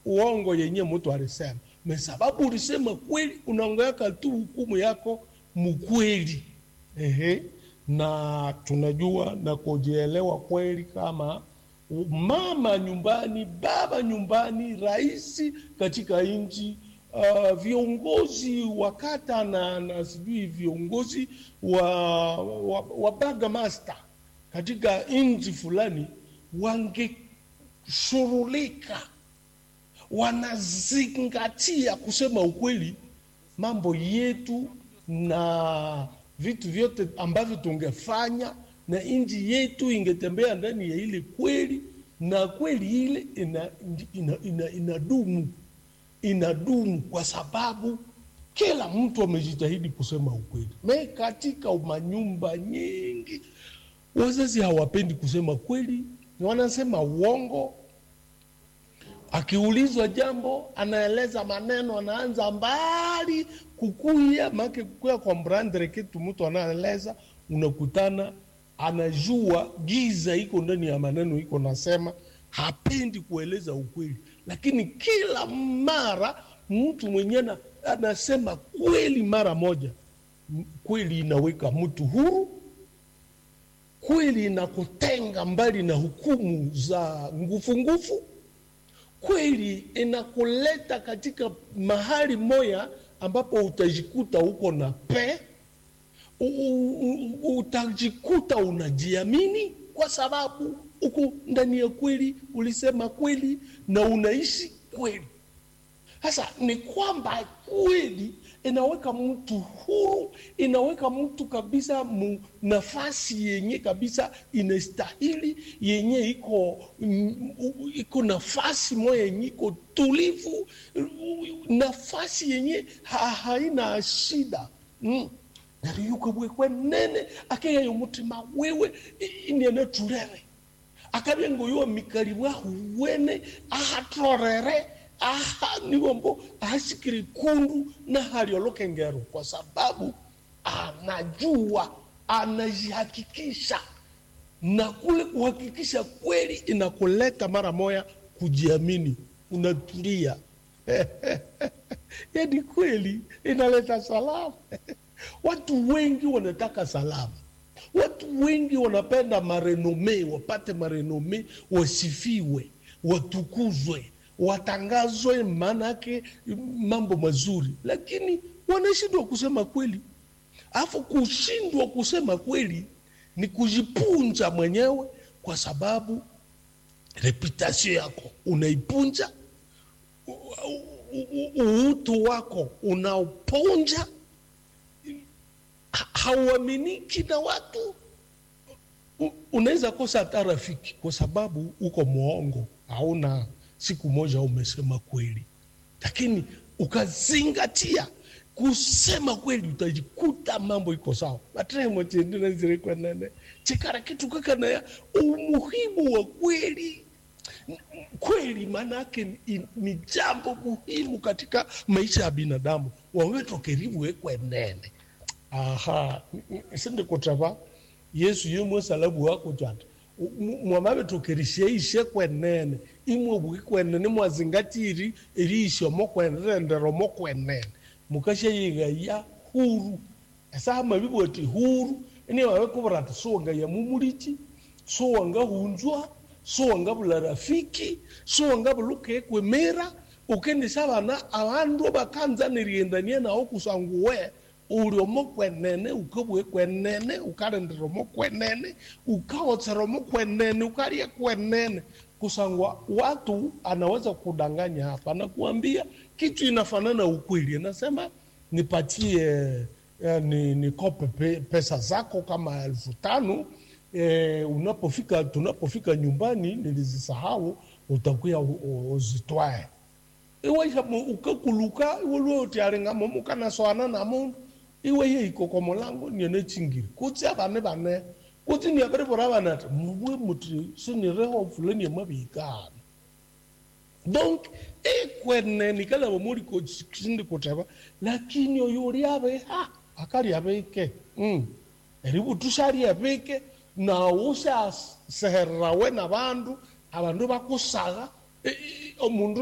uongo yenye mtu alisema me sababu ulisema kweli unaongeaka tu hukumu yako mkweli ehe na tunajua na kujielewa kweli kama mama nyumbani baba nyumbani rais katika nchi uh, viongozi wa kata na, na sijui viongozi wa, wa, wa burgomaster katika nchi fulani wangeshurulika wanazingatia kusema ukweli mambo yetu na vitu vyote ambavyo tungefanya na nchi yetu ingetembea ndani ya ile kweli na kweli ile inadumu ina, ina, ina inadumu inadumu kwa sababu kila mtu amejitahidi kusema ukweli. Me katika manyumba nyingi wazazi hawapendi kusema kweli, wanasema uongo. Akiulizwa jambo anaeleza maneno, anaanza mbali kukuya make kukuya kwa mbrandre kitu mtu anaeleza, unakutana anajua giza iko ndani ya maneno iko nasema, hapendi kueleza ukweli, lakini kila mara mtu mwenyewe anasema kweli mara moja. Kweli inaweka mtu huru, kweli inakutenga mbali na hukumu za ngufu ngufu, kweli inakuleta katika mahali moya ambapo utajikuta uko na pe utajikuta unajiamini kwa sababu uko ndani ya kweli, ulisema kweli na unaishi kweli. Sasa ni kwamba kweli inaweka mtu huru, inaweka mtu kabisa mu nafasi yenye kabisa inastahili, yenye iko iko nafasi moya yenye iko tulivu, nafasi yenye ha, haina shida mm nariyuka bwekwe nene akeyayo mutima wewe iniene tulere akabengo yo mikali bwahu wene ahatorere aha niwombo ahashikiri kundu na halioloke ngero kwa sababu anajua anajihakikisha na kule kuhakikisha kweli inakuleta mara moya kujiamini unatulia yani kweli inaleta salama Watu wengi wanataka salama, watu wengi wanapenda marenome, wapate marenome, wasifiwe, watukuzwe, watangazwe, maanake mambo mazuri, lakini wanashindwa kusema kweli. Alafu kushindwa kusema kweli ni kujipunja mwenyewe, kwa sababu reputasio yako unaipunja, uutu wako unaoponja hauaminiki na watu. Unaweza kosa hata rafiki kwa sababu uko mwongo, hauna siku moja umesema kweli, lakini ukazingatia kusema kweli, utajikuta mambo iko sawa. matremochendinazirikwanane chikara kitu kakanaya umuhimu wa kweli kweli maanake ni, ni jambo muhimu katika maisha ya binadamu wawetokerivu ekwenene aha sindikutava yesu yemwe salabu wako twata mwamavetokerisheishe kwenene imwe buki kwenene mwazingatiri eriishomo kwenenderomo kwenene mukasheyigaya huru esaha mavivoti huru ini wawekuvirati suwanga ya mumulichi suwanga hunzwa suwanga vula rafiki suwanga vuluka ekwemera ukendisa vana avandu vakanzaniriendanie nao kusanguwe uliomo kwenene ukabwe kwenene ukalenderomo kwenene ukaotseromo kwenene ukalia kwenene kusangwa watu anaweza kudanganya hapa na kuambia kitu inafanana ukweli anasema nipatie eh, ni, nikope pe, pesa zako kama elfu tano eh, unapofika tunapofika nyumbani nilizisahau utakuya uzitwae iwaisha ukakuluka iwolwotialingamo mukanaswana na mundu iwe ye ikoko molango niene chingiri kutsi abane bane kutsi ni abere bora bana mubwe muti sinireho fulani mabikana donc ekwene nikala bomuri ko chindi kutaba lakini oyo uri abe ha akari abeke mm eribu tushari abeke na usha seherrawe na bandu abandu bakusaga omundu